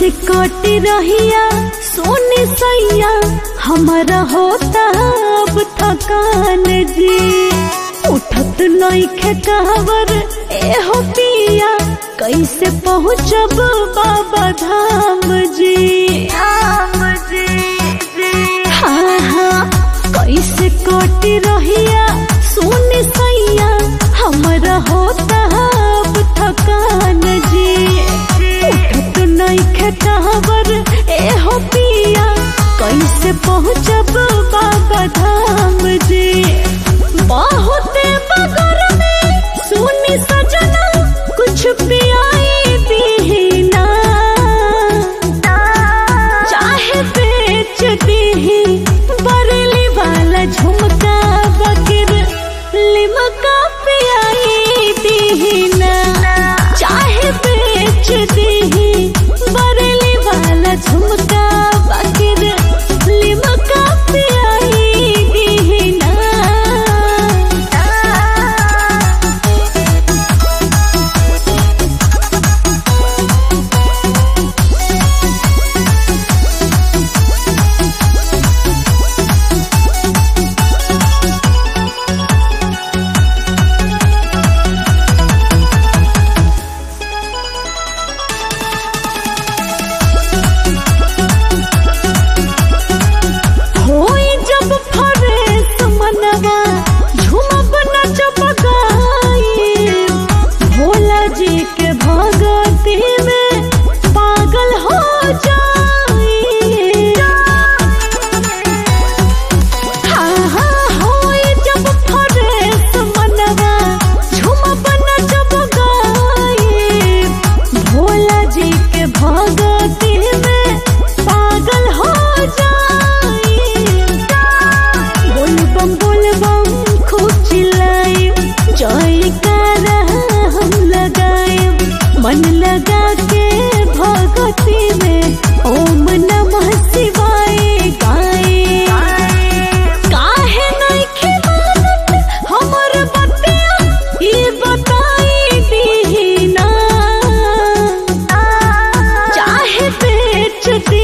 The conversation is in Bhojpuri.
कैसे कटी रहिया सोने सैया हमारा होता अब थकान जी उठत नइखे कहवर ए हो पिया कैसे पहुँचब बाबा धाम जी धाम जी हाँ हाँ कैसे कटी रहिया सोने सैया हमारा होता अब थकान जी उठत नइखे कहवर ए हो पिया कैसे पहुँचब बाबा धाम जी बहुते बगर में सुनी सजना कुछ पियाई दीना चाहे बेच दीही बरली वाला झुमका बकर लिमका पियाई दीना चाहे बेच दीही बरली वाला झुमका बकर लिमका पियाई दीना होई जब फरेस मनवा झूमब नचब गाई भोला जी के भगती में पागल हो जाई हाँ हाँ होई जब फरेस मनवा झूमब नचब गाई भोला जी के भगती में पागल हो जाई बोल बम बोल बम खूब चिल्लाई जयकारा हम लगाए मन लगा के भगती में ओम नमः शिवाय गाए काहे नइखे मानत हमर बतिया ई बताई दीना चाहे बेच दी